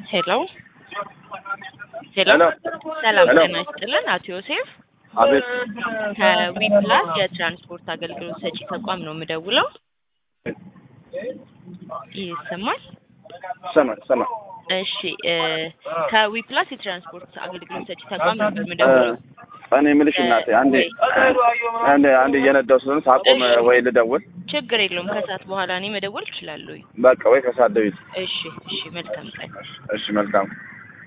ሄሎ ሄሎ ሄሎ ሰላም ሄሎ። ጤና ይስጥልን አቶ ዮሴፍ አቤት ከዊፕላስ የትራንስፖርት አገልግሎት ሰጪ ተቋም ነው የምደውለው ይሰማል ሰማ ሰማ እሺ እ ከዊፕላስ የትራንስፖርት አገልግሎት ሰጪ ተቋም ነበር የምደውለው እኔ የምልሽ እናቴ አንዴ አንዴ አንዴ እየነዳሁ ስለሆነ ሳቆም ወይ ልደውል ችግር የለውም ከሰዓት በኋላ እኔ መደወል እችላለሁ በቃ ወይ ከሳደቢት እሺ እሺ መልካም ቀን እሺ መልካም